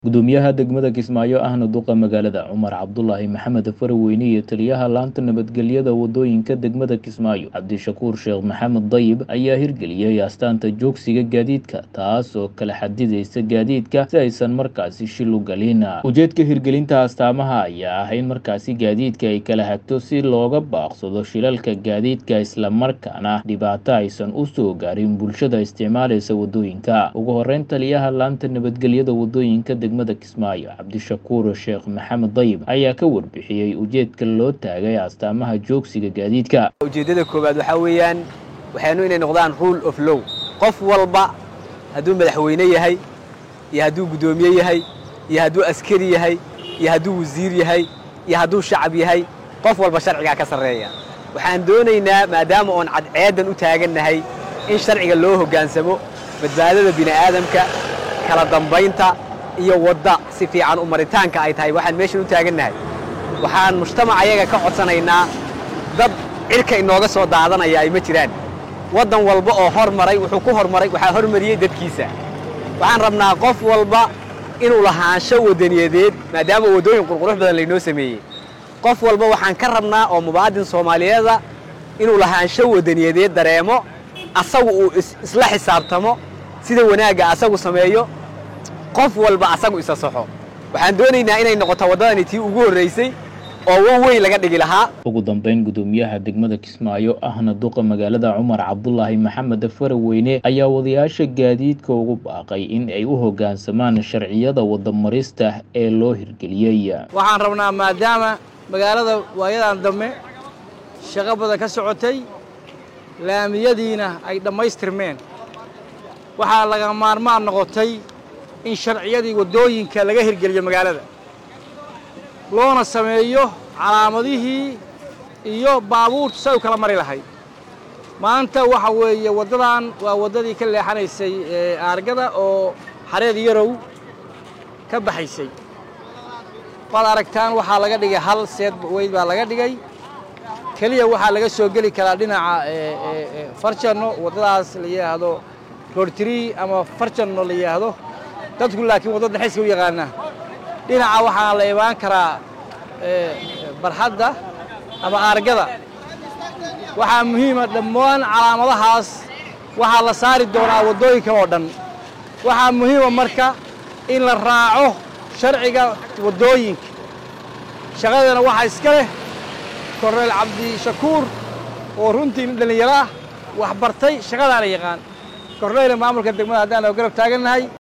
gudoomiyaha degmada kismaayo ahna duqa magaalada cumar cabdulaahi maxamed faraweyne iyo taliyaha laanta nabadgelyada wadooyinka degmada kismaayo cabdishakuur sheekh maxamed dayib ayaa hirgeliyey astaanta joogsiga gaadiidka taas oo kala xadidaysa gaadiidka si aysan markaasi shil u galin ujeedka hirgelinta astaamaha ayaa ah in markaasi gaadiidka ay kala hagto si looga baaqsado shilalka gaadiidka islamarkaana dhibaato aysan u soo gaarin bulshada isticmaalaysa wadooyinka ugu horeyn taliyaha laanta nabadgelyada wadooyinka degmada kismaayo cabdishakuur sheekh maxamed dayib ayaa ka warbixiyey ujeedka loo taagay astaamaha joogsiga gaadiidka ujeeddada koowaad waxaa weeyaan waxaynu inay noqdaan rule of low qof walba hadduu madaxweyne yahay iyo hadduu guddoomiye yahay iyo hadduu askari yahay iyo hadduu wasiir yahay iyo hadduu shacab yahay qof walba sharcigaa ka sarreeya waxaan doonaynaa maadaama oon cadceeddan u taagannahay in sharciga loo hoggaansamo badbaadada bini'aadamka kala dambaynta iyo wadda si fiican u maritaanka ay tahay waxaan meeshan u taagannahay waxaan mujtamac ayaga ka codsanaynaa dad cidhka inooga soo daadanaya ay ma jiraan waddan walba oo hormaray wuxuu ku hormaray waxaa hormariyey dadkiisa waxaan rabnaa qof walba inuu lahaansho waddaniyadeed maadaama waddooyin qurqurux badan laynoo sameeyey qof walba waxaan ka rabnaa oo mubaadin soomaaliyeeda inuu lahaansho waddaniyadeed dareemo asagu uu isla xisaabtamo sida wanaagga asagu sameeyo qof walba asagu isa saxo waxaan doonaynaa inay noqoto waddadani tii ugu horraysay oo waweyn laga dhigi lahaa ugu dambeyn gudoomiyaha degmada kismaayo ahna duqa magaalada cumar cabdulaahi maxamed faraweyne ayaa wadayaasha gaadiidka ugu baaqay in ay u hoggaansamaan sharciyada wadamarista ee loo hirgeliyey waxaan rabnaa maadaama magaalada waayadan dambe shaqo badan ka socotay laamiyadiina ay dhammaystirmeen waxaa laga maarmaan noqotay in sharciyadii waddooyinka laga hirgeliyo magaalada loona sameeyo calaamadihii iyo baabuurtu say u kala mari lahayd maanta waxa weeye waddadan waa waddadii ka leexanaysay aargada oo xareed yarow ka baxaysay waad aragtaan waxaa laga dhigay hal seed weyd baa laga dhigay keliya waxaa laga soo geli karaa dhinaca farjanno waddadaas la yidhaahdo roortrii ama farjanno la yidhaahdo dadku laakiin waddada xeska u yaqaana dhinaca waxaa la imaan karaa barxadda ama aargada waxaa muhiima dhammaan calaamadahaas waxaa la saari doonaa waddooyinkan oo dhan waxaa muhiima marka in la raaco sharciga waddooyinka shaqadana waxaa iska leh korneyl cabdishakuur oo runtii nin dhallinyaro ah wax bartay shaqadaana yaqaan korneyla maamulka degmada haddaan oo garab taagannahay